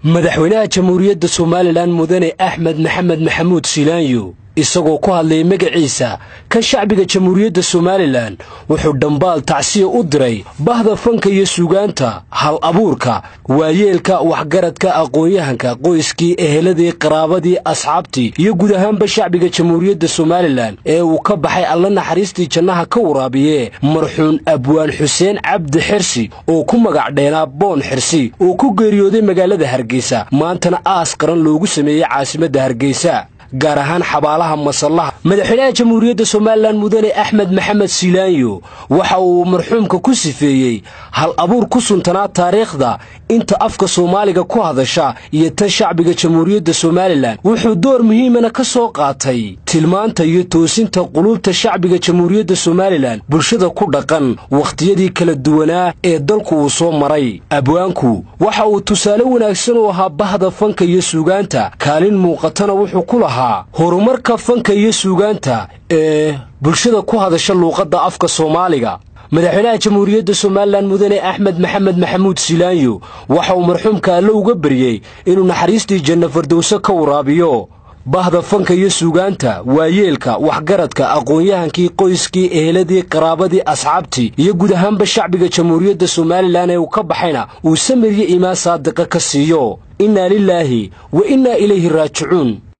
madaxweynaha jamhuuriyadda somalilan mudane axmed maxamed maxamuud silaanyo isagoo ku hadlayay magaciisa kan shacbiga jamhuuriyadda somalilan wuxuu dhambaal tacsiya u diray bahda fanka iyo suugaanta hal abuurka waayeelka waxgaradka aqoon-yahanka qoyskii eheladii qaraabadii asxaabtii iyo guud ahaanba shacbiga jamhuuriyadda somalilan ee uu ka baxay alla naxariistii jannaha ka waraabiye marxuun abwaan xuseen cabdi xirsi oo ku magac dheenaa boon xirsi oo ku geeriyooday magaalada hargeysa maantana aas qaran loogu sameeyey caasimadda hargeysa gaar ahaan xabaalaha masallaha madaxweynaha jamhuuriyadda somalilan mudane axmed maxamed silaanyo waxa uu marxuumka ku sifeeyey hal abuur ku suntanaa taariikhda inta afka soomaaliga ku hadasha iyo tan shacbiga jamhuuriyadda somalilan wuxuu door muhiimana ka soo qaatay tilmaanta iyo toosinta quluubta shacbiga jamhuuriyadda somalilan bulshada ku dhaqan wakhtiyadii kala duwanaa ee dalku uu soo maray abwaanku waxa uu tusaale wanaagsan u ahaa bahda fanka iyo suugaanta kaalin muuqatana wuxuu ku lahaa horumarka fanka iyo suugaanta ee bulshada ku hadasha luuqadda afka soomaaliga madaxweynaha jamhuuriyadda somalilan mudane axmed maxamed maxamuud silaanyo waxa uu marxuumka alle uga baryey inuu naxariistii janna fardowse ka waraabiyo bahda fanka iyo suugaanta waayeelka waxgaradka aqoon-yahankii qoyskii eheladii qaraabadii asxaabtii iyo guud ahaanba shacbiga jamhuuriyadda somalilan ee uu ka baxayna uu samir iyo iimaan saadiqa ka siiyo innaa lilaahi wa innaa ilayhi raajicuun